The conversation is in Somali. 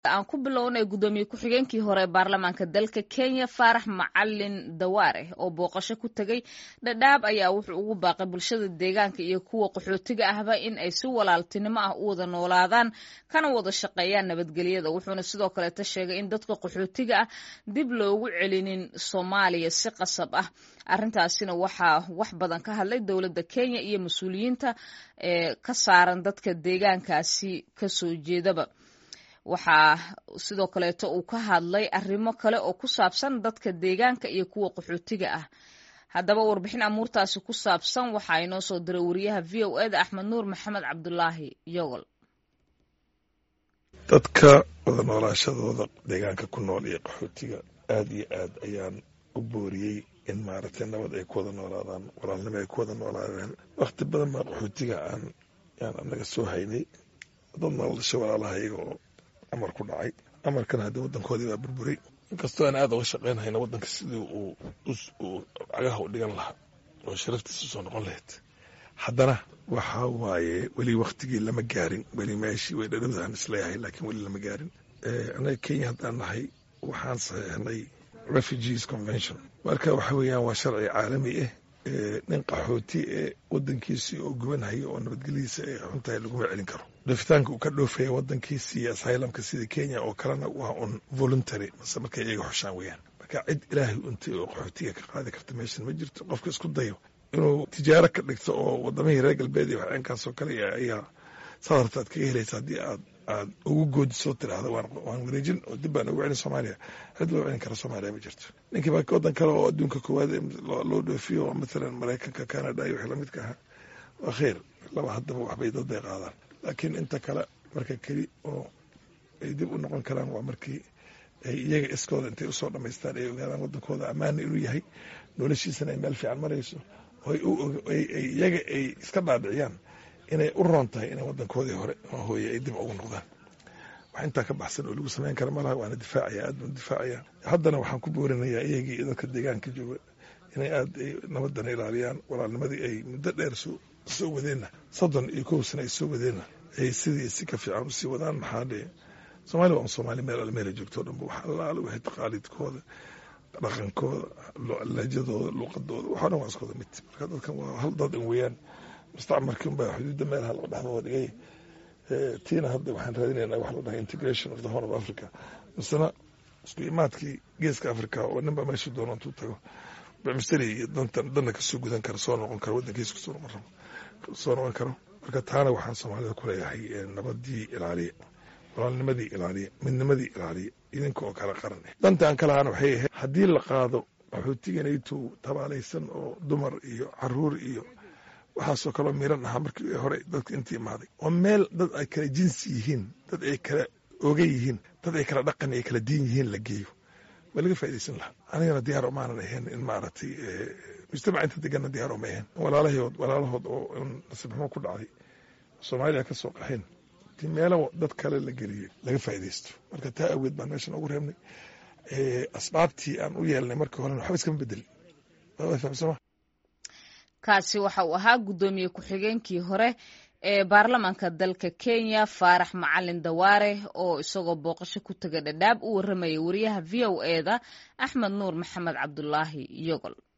aan ku bilownay guddoomiye ku-xigeenkii hore ee baarlamaanka dalka kenya faarax macalin dawaare oo booqasho ku tegey dhadhaab ayaa wuxuu ugu baaqay bulshada deegaanka iyo kuwa qaxootiga ahba in ay si walaaltinimo ah u wada noolaadaan kana wada shaqeeyaan nabadgelyada wuxuuna sidoo kaleeta sheegay in dadka qaxootiga ah dib loogu celinin soomaaliya si qasab ah arrintaasina waxaa wax badan ka hadlay dowladda kenya iyo mas-uuliyiinta ee ka saaran dadka deegaankaasi kasoo jeedaba waxaa sidoo kaleeto uu ka hadlay arrimo kale oo ku saabsan dadka deegaanka iyo kuwa qaxootiga ah haddaba warbixin amuurtaasi ku saabsan waxaa inoo soo diray wariyaha v o eda axmed nuur maxamed cabdulaahi yogol dadka wada noolaashadooda deegaanka ku nool iyo qaxootiga aada iyo aad ayaan u booriyey in maaragtay nabad ay ku wada noolaadaan walaalnimo ay ku wada noolaadaan wakhti badan baa qaxootiga aan yaan anaga soo haynay dad nooldasha walaalaha iyaga oo amar ku dhacay amarkana haddii waddankoodii baa burburay inkastoo aan aada uga shaqaynhayna waddanka sidii uu uu cagaha u dhigan lahaa oo sharaftiisa soo noqon lahayd haddana waxa waaye weli waktigii lama gaarin weli meeshii way dhadhowdaan isleeyahay laakiin weli lama gaarin annaga kenya haddaan nahay waxaan saxeexnay refugees convention marka waxa weeyaan waa sharci caalami ah nin qaxooti ee wadankiisii oo gubanhaya oo nabadgelyadiisa ay xuntahay laguma celin karo dhoofitaanka uu ka dhoofaya wadankiisi iyo asylumka sida kenya oo kalena waa un voluntary mase markay iyaga xushaan weeyaan marka cid ilaahay untay oo qaxootiga ka qaadi karta meeshan ma jirto qofka isku dayo inuu tijaaro ka dhigto oo wadamihii reer galbeed iyo waxeenkaasoo kale ayaa saad hartaad kaga helaysa haddii aad aad ugu goodisoo tiraahda waan wareejin oo dib baan ugu celin soomaaliya cid loo celin kara soomaaliya ma jirto ninkii baa waddan kale oo adduunka koowaad loo dhoofiyo oo mathalan maraykanka canada iyo wixii lamidka ahaa waa kheyr laba haddaba waxbay dad bay qaadaan laakiin inta kale marka keli oo ay dib u noqon karaan waa markii ay iyaga iskooda intay usoo dhamaystaan ay ogaadaan waddankooda ammaana inuu yahay noloshiisana ay meel fiican marayso iyaga ay iska dhaadhiciyaan inay u roon tahay inay wadankoodii hore oo hooye ay dib ugu noqdaan wax intaa ka baxsan oo lagu samayn kara malaha waana difaacaya aad baan difaacaya haddana waxaan ku boorinayaa iyagii iyo dadka deegaanka jooga inay aad ay nabadana ilaaliyaan walaalnimadii ay muddo dheer soo wadeenna soddon iyo kow sana ay soo wadeenna ay sidii si ka fiican usii wadaan maxaa dhee soomaaliya waa soomaali meel almeela joogto dhanba wax allaale waxay taqaaliidkooda dhaqankooda lahjadooda luuqadooda waxoo dhan waa iskooda mid marka dadkan waa hal dad in weeyaan mustacmarkii unbaa xuduudda meelaha loo dhexdooda dhigay tiina hadda waxaan raadinaynaa wax la dhahay integration of the horn of africa misena isku imaadkii geeska africa oo ninba meesha doono intuu tago bamisteri iyo dantan danna kasoo gudan kara soo noqon karo waddankiisa kusoo noqon rabo soo noqon karo marka taana waxaan soomaalida ku leeyahay nabadii ilaaliya walaalnimadii ilaaliya midnimadii ilaaliya idinka oo kala qaran ah dantaan ka lahaana waxay ahayd haddii la qaado qaxootiganaytuu tabaalaysan oo dumar iyo caruur iyo waxaasoo kaloo miran ahaa markii hore dadka intii imaaday oo meel dad ay kala jinsi yihiin dad ay kala oga yihiin dad ay kala dhaqan ay kala diin yihiin la geeyo waa laga faa'idaysan lahaa anigana diyaar omaanan ahayn in maaragtay mujtamaca inta deganna diyaar oma ahayn walaalahood walaalahood oo nasiib xumo ku dhacday soomaaliya ka soo qaxeen ti meelo dad kale la geliyey laga faa'idaysto marka taa aweed baan meeshan ugu reebnay asbaabtii aan u yeelnay markii horena waxba iskama bedelin fahamsama kaasi waxa uu ahaa guddoomiye ku-xigeenkii hore ee baarlamaanka dalka kenya faarax macalin dawaare oo isagoo booqasho ku taga dhadhaab u warramayay wariyaha v o eda axmed nuur maxamed cabdulaahi yogol